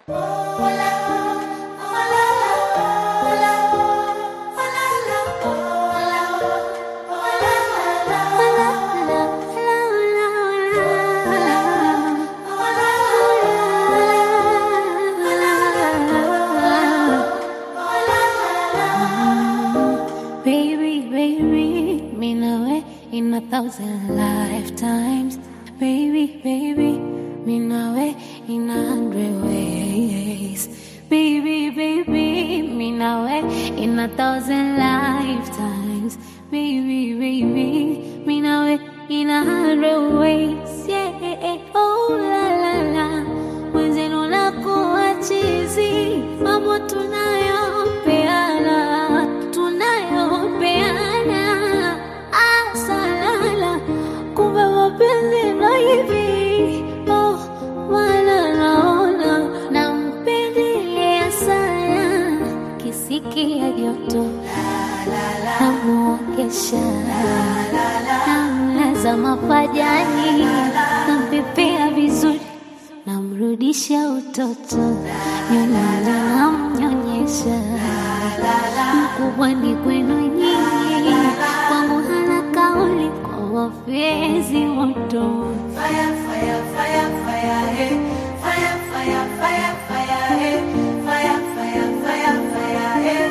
Baby, baby, me know it in a thousand lifetimes. Baby, baby, me know it in a hundred ways. Baby, baby, me know it in a thousand lifetimes. Baby, baby, me know it in a hundred ways. Yeah, oh la la la, mwenzenu nakuwa chizi, mambo tunayopeana, tunayopeana, asalala, kumbe mapenzi ndo hivi. Oh, wala naona nampendelea sana, kisikia joto namuokesha namlaza mapajani nampepea vizuri namrudisha utoto nyonyola namnyonyesha mkubwa ni kwenu nyinyi kwangu hana kauli kwa wafezi moto Fire, fire, fire, fire, hey. Fire, fire, fire, fire, hey. Fire, fire, fire, fire, hey.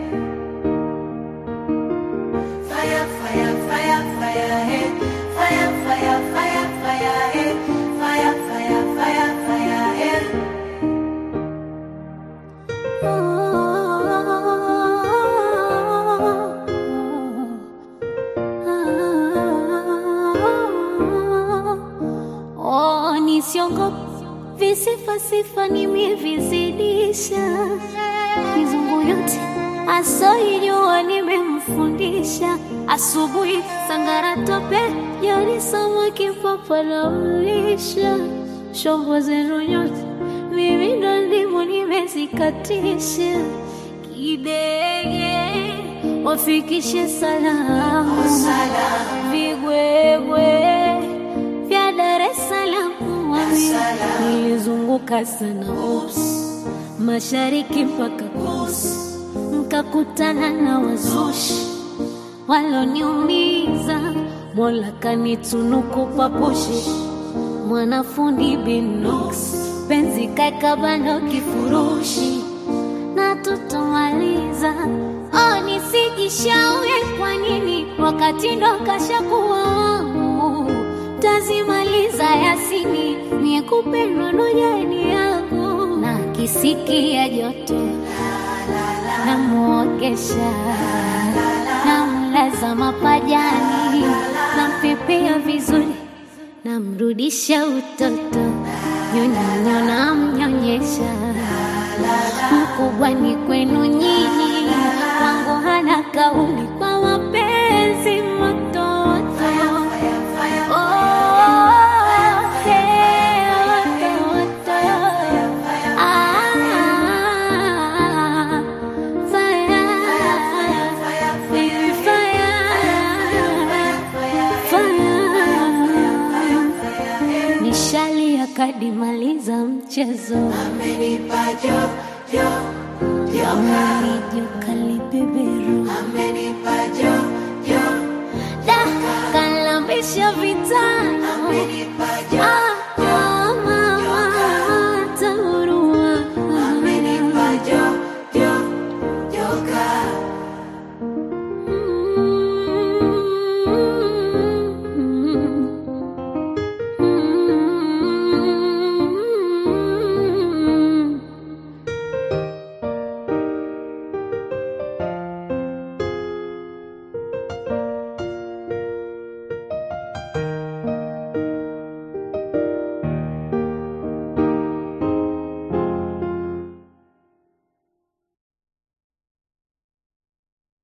Fire, fire, fire, fire, hey. Fire, fire, fire, fire, hey. Fire, fire, fire, fire, hey. Oh, nisiongope visifa sifa nimevizidisha mizungu yote asoijua nimemfundisha asubuhi sangara tope jioni samaki papa namlisha shombo zenu nyote mimi ndo ndimo nimezikatisha kidege wafikishe salamu vigwegwe vya Dar es Salaam wami nilizunguka sana ups mashariki mpaka kus nkakutana na wazushi waloniumiza mola kanitunuku papushi mwanafundi binox penzi kakabano kifurushi na tutomaliza oh, nisijishaue kwa nini wakati ndo kashakuwa wangu tazimaliza yasini mie kupendwa ndo jani yangu na kisikia joto namuogesha namlaza mapajani nampepea vizuri namrudisha utoto nyonyonya namnyonyesha mkubwa ni kwenu nyinyi wangu hana kauli kwa mapenzi mototo Oh, hey, mototo. Ah, fire, baby, fire, fire. Nishalia kadimaliza mchezo Amenipa jo, jo, joka. amenijuka libeberu Amenipa jo, jo. da kalambisha vitano Amenipa jo, Ah,